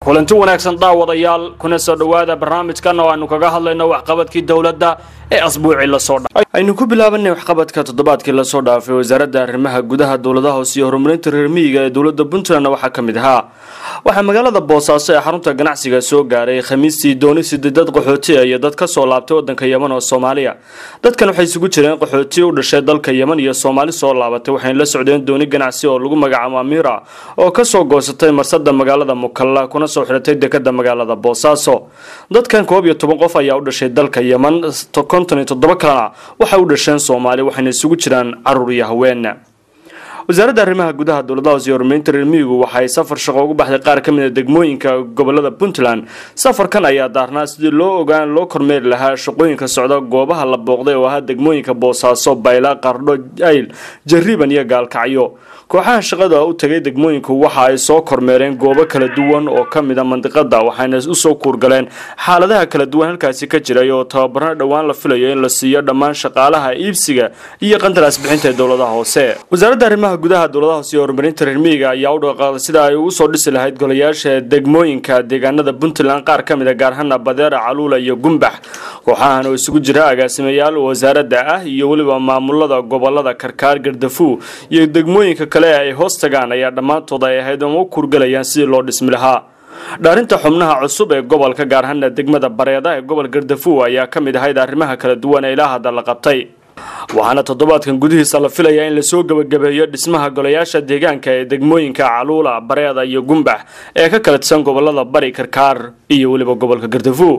kulanti wanaagsan daawadayaal kuna soo dhowaada barnaamijkan oo aanu kaga hadlayno waxqabadkii dowladda ee asbuucii lasoo dhaafay aynu ku bilaabanay waxqabadka toddobaadkii lasoo dhaafay wasaaradda arrimaha gudaha dowladaha hoose iyo horumarinta reer miyiga ee dowladda puntland waxaa ka mid ahaa waxaa magaalada boosaaso ee xarunta ganacsiga soo gaaray khamiistii dooni sidii dad qaxootiya iyo dad kasoo laabtay wadanka yeman oo soomaaliya dadkan waxay isugu jireen qaxooti u dhashay dalka yeman iyo soomaali soo laabatay waxayna la socdeen dooni ganacsi oo lagu magacaabo amira oo kasoo goosatay marsada magaalada mukalla kuna soo xidhatay dekada magaalada boosaaso dadkan koob iyo toban qof ayaa u dhashay dalka yeman konton iyo toddoba kalena waxay u dhasheen soomaali waxayna isugu jiraan caruur iyo haween wasaaradda arrimaha gudaha dowladaha hoose iyo horumarinta reer miyigu waxay safar shaqo ugu baxday qaar ka mid a degmooyinka gobolada puntland safarkan ayaa daarnaa sidii loo ogaan loo kormeeri lahaa shaqooyinka socda goobaha la booqday oo ahaa degmooyinka boosaaso bayla qardho ayl jariiban iyo gaalkacyo kooxaha shaqada u tagay degmooyinku waxa ay soo kormeereen goobo kala duwan oo ka mid a mandiqada waxayna usoo kuurgaleen xaaladaha kala duwan halkaasi ka jiray oo tababarna dhowaan la filayo in la siiyo dhammaan shaqaalaha iibsiga iyo qandaraas bixinta ee dowladaha hoose wasaaradda arrimaha gudaha dowladaha hoose iyo horumarinta reer miyiga ayaa u dhaqaaqday sida ay ugu soo dhisi lahayd golayaasha degmooyinka deegaanada puntland qaar ka mid a gaar ahaana badeera caluula iyo gumbax kooxahan oo isugu jira agaasimayaal wasaaradda ah iyo weliba maamulada gobolada karkaar gardafu iyo degmooyinka kale ay hoos tagaan ayaa dhammaantood ay ahayd uma kurgalayaan sidii loo dhismi lahaa dhaarinta xubnaha cusub ee gobolka gaar ahaana degmada bareeda ee gobol gardafu ayaa ka mid ahayd arrimaha kala duwan ee ilaa hadda la qabtay waxaana toddobaadkan gudihiisa la filayaa in lasoo gebagabeeyo dhismaha golayaasha deegaanka ee degmooyinka caluula bareeda iyo gumbax ee ka kala tisan gobolada bari karkaar iyo weliba gobolka gardafu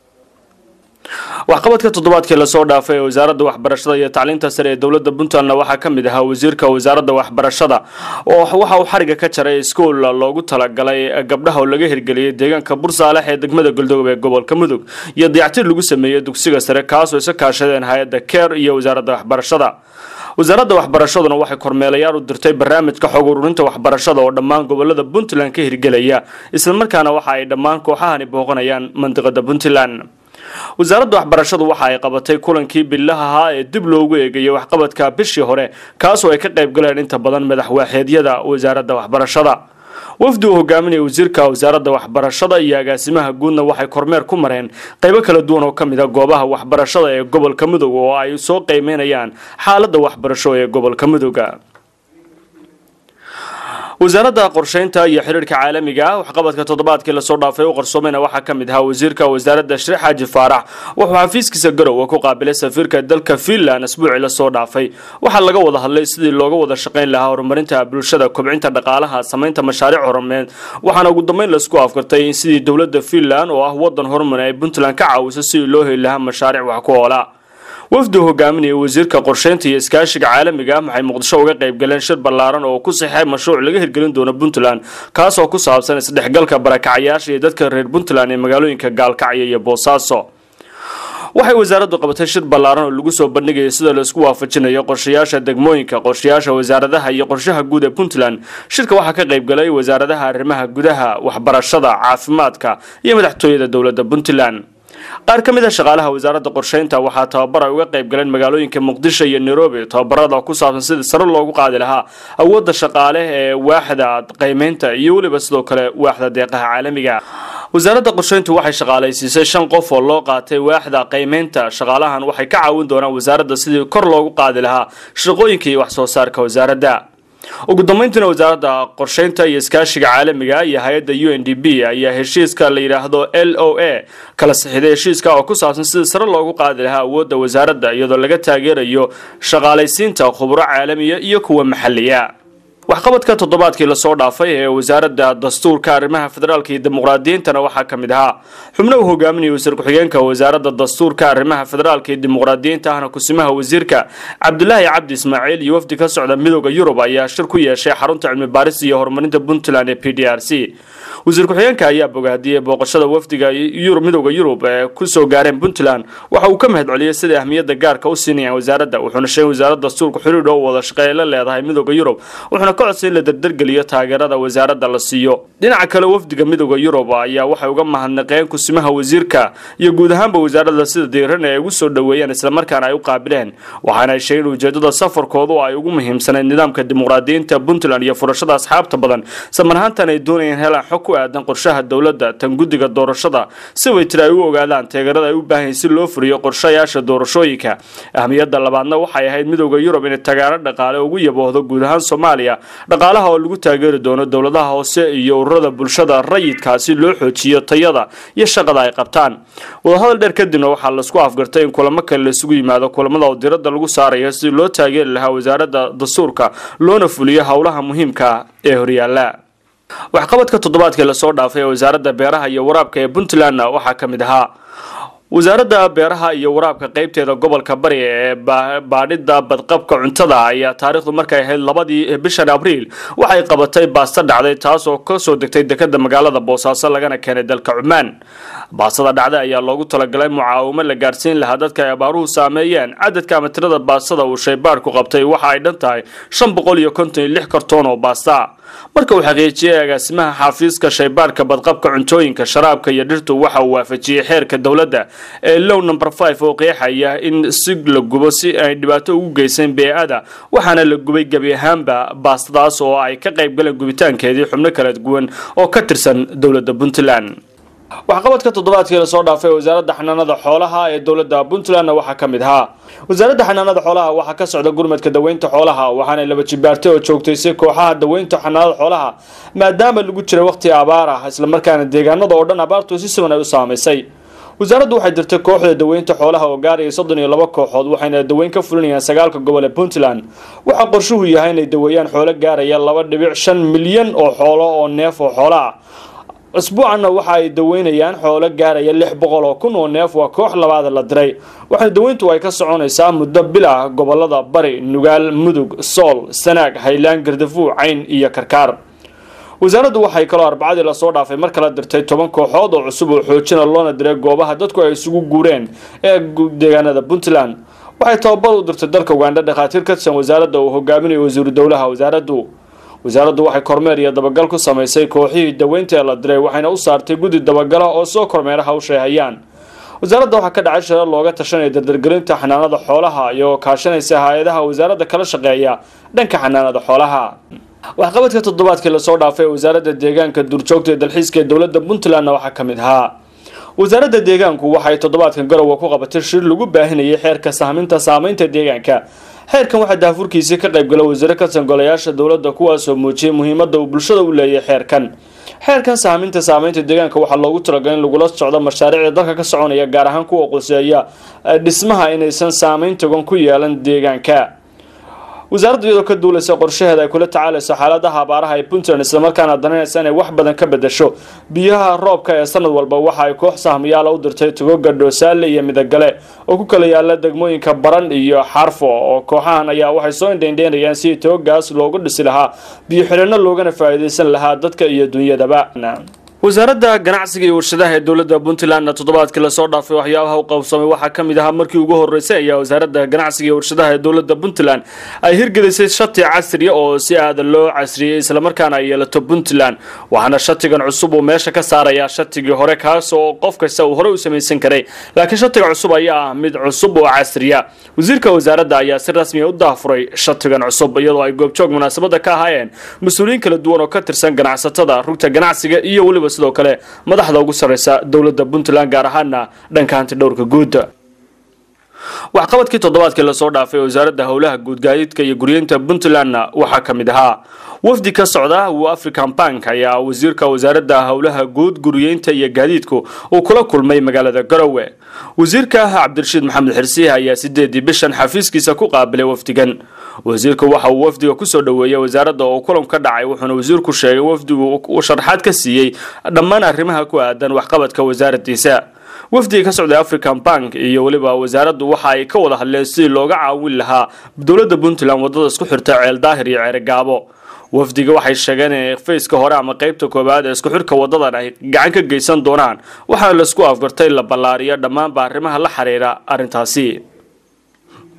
waxqabadka toddobaadkii lasoo dhaafay ee wasaaradda waxbarashada iyo tacliinta sare ee dowladda puntlandna waxaa ka mid ahaa wasiirka wasaaradda waxbarashada oo waxa uu xariga ka jaray iskuol loogu talagalay gabdhaha oo laga hirgeliyay deegaanka bursaalex ee degmada galdogob ee gobolka mudug iyo dayactir lagu sameeyey dugsiga sare kaasoo isa kaashadeen hay-adda keer iyo wasaaradda waxbarashada wasaaradda waxbarashaduna waxay kormeelayaal u dirtay barnaamijka xog ururinta waxbarashada oo dhammaan gobolada puntland ka hirgelaya islamarkaana waxa ay dhammaan kooxahani booqanayaan mandiqada puntland wasaaradda waxbarashadu waxa ay qabatay kulankii billaha ahaa ee dib loogu eegayay waxqabadka bishii hore kaasoo ay ka qayb galeen inta badan madaxwaaxeedyada wasaaradda waxbarashada wafdi uu hogaaminaya wasiirka wasaaradda waxbarashada iyo agaasimaha guudna waxay kormeer ku mareen qaybo kala duwan oo ka mid a goobaha waxbarashada ee gobolka mudug oo ay soo qiimeynayaan xaaladda waxbarasho ee gobolka muduga wasaaradda qorsheynta iyo xiriirka caalamiga ah waxqabadka toddobaadkii lasoo dhaafay u qarsoomayna waxaa ka mid ahaa wasiirka wasaaradda shariix xaaji faarax wuxuu xafiiskiisa garowe ku qaabilay safiirka dalka finland asbuucii lasoo dhaafay waxaa laga wada hadlay sidii looga wada shaqayn lahaa horumarinta bulshada kobcinta dhaqaalaha samaynta mashaariic horumeed waxaana ugu dambeyn laisku afkartay in sidii dowladda finland oo ah wadan horumar ay puntland ka caawiso sidii loo heli lahaa mashaariic wax ku oola wafdu hogaaminaya wasiirka qorsheynta iyo iskaashiga caalamiga ah waxay muqdisho uga qayb galeen shir ballaaran oo ku saxay mashruuc laga hirgelin doono puntland kaasoo ku saabsan isdhexgalka barakacayaasha iyo dadka reer puntland ee magaalooyinka gaalkacyo iyo boosaaso waxay wasaaraddu qabatay shir ballaaran oo lagu soo bandhigaya sida laisku waafajinayo qorshayaasha degmooyinka qorshayaasha wasaaradaha iyo qorshaha guud ee puntland shirka waxaa ka qayb galay wasaaradaha arrimaha gudaha waxbarashada caafimaadka iyo madaxtooyada dowladda puntland qaar ka mid a shaqaalaha wasaaradda qorsheynta waxaa tababar ay uga qayb galeen magaalooyinka muqdisho iyo nairobi tababarada ku saabsan sidii sare loogu qaadi lahaa awoodda shaqaale ee waaxda qiimeynta iyo weliba sidoo kale waaxda deeqaha caalamiga wasaaradda qorsheyntu waxay shaqaalaysiisay shan qof oo loo qaatay waaxda qiimeynta shaqaalahan waxay ka caawin doonaan wasaaradda sidii kor loogu qaadi lahaa shaqooyinka iyo wax soo saarka wasaaradda ugu dambeyntiina wasaaradda qorsheynta iyo iskaashiga caalamiga iyo hay-adda u n d b ayaa heshiiska la yidhaahdo l o a kala sixiday heshiiska oo ku saabsan sidii sare loogu qaadi lahaa awoodda wasaaradda iyadoo laga taageerayo shaqaalaysiinta khuburo caalamiya iyo kuwa maxaliya waxqabadka toddobaadkii lasoo dhaafay ee wasaaradda dastuurka arrimaha federaalka iyo dimuqraadiyiintana waxaa ka mid ahaa xubno uu hogaaminaya wasiir ku-xigeenka wasaaradda dastuurka arrimaha federaalka iyo dimuqraadiyiinta ahna kusimaha wasiirka cabdulaahi cabdi ismaaciil iyo wafdi ka socda midooda yurub ayaa shir ku yeeshay xarunta cilmi baaris iyo horumarinta puntland ee p d r c wasiir ku-xigeenka ayaa bogaadiyey booqashada wafdiga midooda yurub ee kusoo gaareen puntland waxa uu ka mahad celiyey sida ahmiyadda gaarka u siinayaan wasaaradda wuxuuna sheegay wasaaradda dastuurka xiriir oo wada shaqeey la leedahay midooda yurub wuxuuna ka codsay in la dardargeliyo taageerada wasaaradda la siiyo dhinaca kale wafdiga midooda yurub ayaa waxay uga mahadnaqeen kusimaha wasiirka iyo guud ahaanba wasaaradda sida diiran ee ay ugu soo dhoweeyeen islamarkaana ay u qaabileen waxaana ay sheegeen ujeedada safarkoodu ay ugu muhiimsanayd nidaamka dimuqraadiyiinta puntland iyo furashada asxaabta badan samarhaantan ay doonayeen helaan xog ku aadan qorshaha dowladda tan guddiga doorashada si waytiri ay u ogaadaan taageerada ay u baahayen si loo furiyo qorshayaasha doorashooyinka ahmiyadda labaadna waxay ahayd midooda yurub inay taageero dhaqaale ugu yaboohdo guud ahaan soomaaliya dhaqaalaha oo lagu taageeri doono dowladaha hoose iyo ururada bulshada rayidka si loo xoojiyo tayada iyo shaqada ay qabtaan wadahadal dheer kadibna waxaa laisku afgartay in kulamo kale laisugu yimaado kulamada oo diradda lagu saarayo si loo taageeri lahaa wasaaradda dastuurka loona fuliyo howlaha muhiimka ee horyaala waxqabadka toddobaadkii lasoo dhaafay ee wasaaradda beeraha iyo waraabka ee puntlandna waxaa ka mid ahaa wasaaradda beeraha iyo waraabka qeybteeda gobolka bari ee baadhida badqabka cuntada ayaa taariikhdu markay ahayd labadii bishan abriil waxay qabatay baasto dhacday taas oo kasoo degtay dekada magaalada boosaaso lagana keenay dalka cumaan baastada dhacday ayaa loogu talagalay mucaawimo la gaarsiin lahaa dadka ay abaaruhu saameeyeen cadadka ama tirada baastada uu shaybaadhku qabtay waxa ay dhan tahay shan boqol iyo konton iyo lix kartoon oo baasta marka uu xaqiijiyey agaasimaha xafiiska shaybaadhka badqabka cuntooyinka sharaabka iyo dhirtu waxa uu waafajiyey xeerka dowladda ee low number five oo qeexaya in si la gubo si ay dhibaato ugu geysan bee-ada waxaana la gubay gebi ahaanba baastadaas oo ay ka qayb galeen gubitaankeedii xubno kala duwan oo ka tirsan dowladda puntland waxqabadka toddobaadkii lasoo dhaafay wasaaradda xanaanada xoolaha ee dowladda puntlandna waxaa ka mid ahaa wasaaradda xanaanada xoolaha waxaa ka socda gurmadka daweynta xoolaha waxaana laba jibaartay oo joogtaysay kooxaha daweynta xanaanada xoolaha maadaama lagu jira waqti abaar ah islamarkaana deegaanada oo dhan abaartu si siban ay u saamaysay wasaaraddu waxay dirtay kooxda daweynta xoolaha oo gaaraya soddon iyo laba kooxood waxayna daweyn ka fulinayaan sagaalka gobol ee puntland waxaa qorshuhu yahay inay daweeyaan xoolo gaaraya laba dhibic shan milyan oo xoolo oo neef oo xoolo ah isbuucanna waxa ay daweynayaan xoolo gaaraya lix boqol oo kun oo neef waa koox labaada la diray waxaana daweyntu ay ka soconaysaa muddo bil ah gobolada bari nugaal mudug sool sanaag haylaan gardafuuc cayn iyo karkaar wasaaraddu waxay kaloo arbacadii lasoo dhaafay mar kala dirtay toban kooxood oo cusub oo xoojina loona diray goobaha dadku ay isugu guureen ee deegaanada puntland waxay tababar u dirtay dalka ugandha dhakhaatiir ka tirsan wasaaradda uu hogaaminayo wasiiru dowlaha wasaaraddu wasaaraddu waxay kormeer iyo dabagal ku samaysay kooxihii daweynta ee la diray waxayna u saartay guddi dabagala oo soo kormeera hawsha ay hayaan wasaaradda waxaa ka dhacay shirar looga tashanaya dardargelinta xanaanada xoolaha iyagoo kaashanaysa hay-adaha wasaaradda kala shaqeeya dhanka xanaanada xoolaha waxqabadka toddobaadkii lasoo dhaafay ee wasaaradda deegaanka duurjoogta ee dalxiiska ee dowladda puntlandna waxaa ka mid ahaa wasaaradda deegaanku waxay toddobaadkan garowe ku qabatay shir lagu baahinayay xeerka sahminta saameynta deegaanka xeerkan waxaa daafurkiisii ka qaybgala wasiiro ka tirsan golayaasha dowladda kuwaasoo muujiyay muhiimadda uu bulshada u leeyahay xeerkan xeerkan saaminta saameynta deegaanka waxaa loogu talagalay in lagula socdo mashaariicda dalka ka soconaya gaar ahaan kuwa quseeya dhismaha inaysan saameyn togan ku yeelan deegaanka wasaaradda iyadoo ka duulaysa qorshaheeda ay kula tacaalayso xaaladaha abaaraha ee puntland islamarkaana dananaysa inay wax badan ka bedasho biyaha roobka ee sanad walba waxa ay koox sahmiyaala u dirtay togoga dhoosaale iyo midagale oo ku kala yaala degmooyinka baran iyo xarfo oo kooxahan ayaa waxay soo indheindheynayaan sidii togogaas loogu dhisi lahaa biyo xidhino loogana faa'iidaysan lahaa dadka iyo dunyadaba wasaaradda ganacsiga iyo warshadaha ee dowladda puntlandna toddobaadkii lasoo dhaafay waxyaabaha u qabsamay waxaa ka mid ahaa markii ugu horeysay ayaa wasaaradda ganacsiga iyo warshadaha ee dowladda puntland ay hirgelisay shati casriya oo si aada loo casriyey islamarkaana ay yeelato puntland waxaana shatigan cusub uu meesha ka saarayaa shatigii hore kaas oo qof kasta uu horey u samaysan karay laakiin shatiga cusub ayaa ah mid cusub oo casriya wasiirka wasaaradda ayaa si rasmiya u daafuray shatigan cusub iyadoo ay goobjoog munaasabada ka ahaayeen mas-uuliyiin kala duwan oo ka tirsan ganacsatada rugta ganacsiga iyo weliba sidoo kale madaxda ugu sarreysa dowladda puntland gaar ahaana dhanka hanti dhowrka guud waxqabadkii toddobaadkii lasoo dhaafay wasaaradda howlaha guud gaadiidka iyo guryeynta puntlandna waxaa ka mid ahaa wafdi ka socda uu african bank ayaa wasiirka wasaaradda howlaha guud guryeynta iyo gaadiidku uu kula kulmay magaalada garowe wasiirka cabdirashiid maxamed xirsiih ayaa sideedii bishan xafiiskiisa ku qaabilay wafdigan wasiirku waxa uu wafdiga kusoo dhoweeyey wasaaradda oo kulan ka dhacay wuxuuna wasiirku sheegay wafdigu uu sharxaad ka siiyey dhammaan arrimaha ku aadan waxqabadka wasaaraddiisa wafdiga ka socday african bank iyo weliba wasaaraddu waxa ay ka wada hadleen sidii looga caawin lahaa dowladda puntland wadada isku xirta ceel daahir iyo ceerigaabo wafdiga waxay sheegeen in fayska hore ama qeybta koowaad ee isku xirka wadadan ay gacan ka geysan doonaan waxaana laisku afgartay la ballaariyo dhammaanba arrimaha la xiriira arrintaasi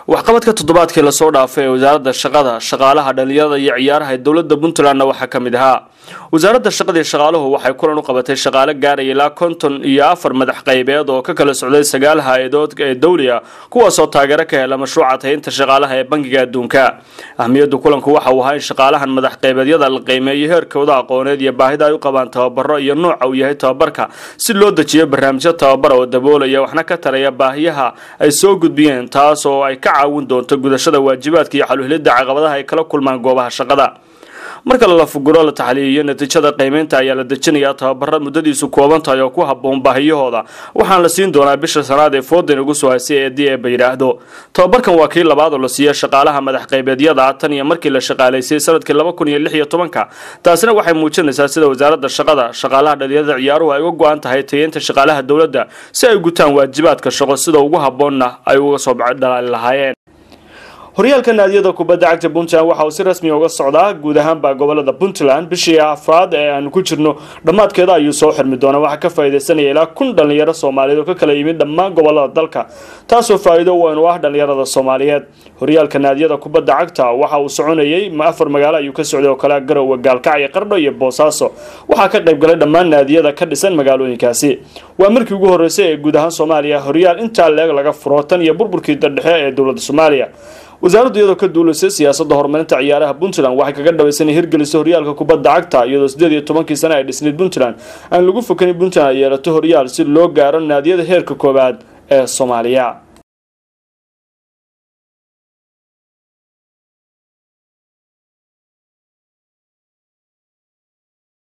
waxqabadka toddobaadkii lasoo dhaafay ee wasaaradda shaqada shaqaalaha dhalinyarada iyo ciyaaraha ee dowladda puntlandna waxaa ka mid ahaa wasaaradda shaqada iyo shaqaaluhu waxay kulan u qabatay shaqaale gaaraya ilaa konton iyo afar madax qaybeed oo ka kala socday sagaal hay-adood ee dowli ah kuwaasoo taageero ka hela mashruuca tahinta shaqaalaha ee bangiga adduunka ahmiyadda kulanku waxa uu ahaa in shaqaalahan madax qaybeedyada la qiimeeyo heerkooda aqooneed iyo baahida ay u qabaan tababaro iyo nooca uu yahay tababarka si loo dejiyo barnaamijyo tababara oo daboolaya waxna ka taraya baahiyaha ay soo gudbiyeen taas oo ay ka caawin doonto gudashada waajibaadka iyo xaluhelidda caqabadaha ay kala kulmaan goobaha shaqada marka la fuguro la taxliiliyo natiijada qiimeynta ayaa la dejinayaa tababara muddadiisu kooban tahay oo ku habboon baahiyahooda waxaana la siin doonaa bisha sanaad ee foodan ugu soo haysay ee d eeba yidhaahdo tababarkan waa kii labaad oo la siiya shaqaalaha madax qaybeedyada tan iyo markii la shaqaalaysay sanadkii laba kun iyo lix iyo tobanka taasina waxay muujinaysaa sida wasaaradda shaqada shaqaalaha dhalinyarada ciyaaruhu ay uga go-an tahay tayeynta shaqaalaha dowladda si ay gutaan waajibaadka shaqo sida ugu habboonna ay uga soo dhalaali lahaayeen horyaalka naadiyada kubadda cagta puntland waxa uu si rasmi uga socdaa guud ahaanba gobolada puntland bishii afraad ee aanu ku jirno dhammaadkeeda ayuu soo xirmi doonaa waxaa ka faa'iidaysanaya ilaa kun dhalinyaro soomaaliyeed oo ka kala yimid dhammaan gobolada dalka taasoo faa'iido weyn u ah dhalinyarada soomaaliyeed horyaalka naadiyada kubadda cagta waxa uu soconayay afar magaalo ayuu ka socday oo kale garowe gaalkacyo qardho iyo boosaaso waxaa ka qayb galay dhammaan naadiyada ka dhisan magaalooyinkaasi waa markii ugu horreysay ee guud ahaan soomaaliya horyaal intaa leeg laga furo tan iyo burburkii dardhexe ee dowladda soomaaliya wasaaraddu iyadoo ka duulaysa siyaasadda horumarinta ciyaaraha puntland waxay kaga dhabaysan hirgelisa horyaalka kubadda cagta iyadoo sideed iyo tobankii sane ay dhisnayd puntland aan lagu fokanin puntland ay yeelato horyaal si loo gaaro naadiyada heerka koowaad ee soomaaliya